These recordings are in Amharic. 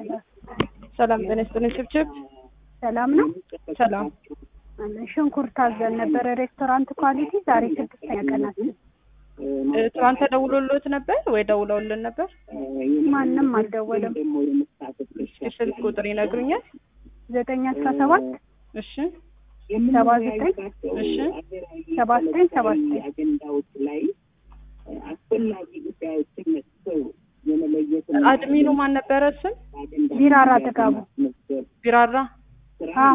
ሰላም ጤና ይስጥልኝ። ችብችብ ሰላም ነው። ሰላም። ሽንኩርት አዘን ነበረ ሬስቶራንት ኳሊቲ ዛሬ ስድስተኛ ቀናችን። እ፣ ትናንት ተደውሎልዎት ነበር ወይ ደውለውልን ነበር? ማንም አልደወለም። እስኪ ስልክ ቁጥር ይነግሩኛል? ዘጠኝ አስራ ሰባት እሺ ሰባ ዘጠኝ እሺ ሰባ ዘጠኝ ሰባ ዘጠኝ አድሚኑ ማን ነበረ ስም? ቢራራ ጥጋቡ ቢራራ አዎ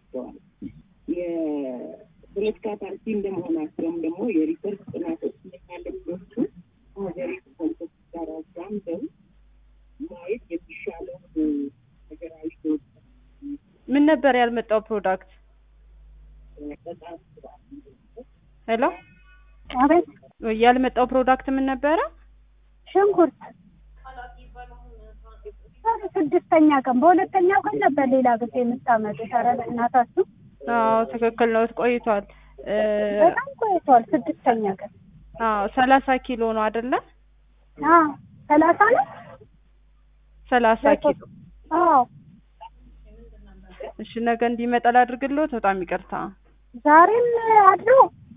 የፖለቲካ ፓርቲ እንደመሆናቸውም ደግሞ የሪሰርች ጥናቶች ያለባቸ ሀገሪቱ ፖለቲካ ጋር አዛምደው ማየት የሚሻለው ሀገራዊ ለውጥ ምን ነበር ያልመጣው ፕሮዳክት? በጣም ሄሎ አቤት ያልመጣው ፕሮዳክት ምን ነበረ? ሽንኩርት ዛሬ ስድስተኛ ቀን በሁለተኛው ቀን ነበር ሌላ ጊዜ የምታመጡት። ኧረ በእናታችሁ አዎ ትክክል ነው፣ ቆይቷል። እ፣ በጣም ቆይቷል። ስድስተኛ ቀን አዎ ሰላሳ ኪሎ ነው አይደለ? አዎ ሰላሳ ነው። ሰላሳ ኪሎ አዎ እሺ፣ ነገ እንዲመጣ ላድርግልዎት። በጣም ይቅርታ። ዛሬም አድሮ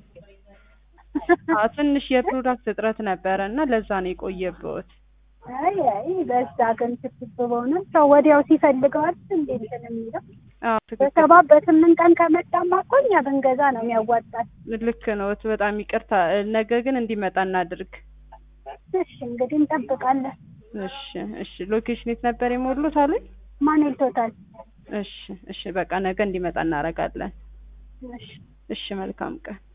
አዎ ትንሽ የፕሮዳክት እጥረት ነበረ እና ለዛ ነው የቆየብዎት። አይ አይ በዛ ግን ስብስብ በእውነት ሰው ወዲያው ሲፈልገዋል እንዴ እንትን የሚለው አዎ ትክክል፣ በሰባት በስምንት ቀን ከመጣማ እኮ እኛ ብንገዛ ነው የሚያዋጣል። ልክ ነዎት። በጣም ይቅርታ። ነገ ግን እንዲመጣ እናድርግ። እሺ እንግዲህ እንጠብቃለን። እሺ እሺ። ሎኬሽን የት ነበር የሞሉት አሉኝ? ማን ቶታል እሺ እሺ። በቃ ነገ እንዲመጣ እናደርጋለን። እሺ እሺ፣ መልካም ቀን።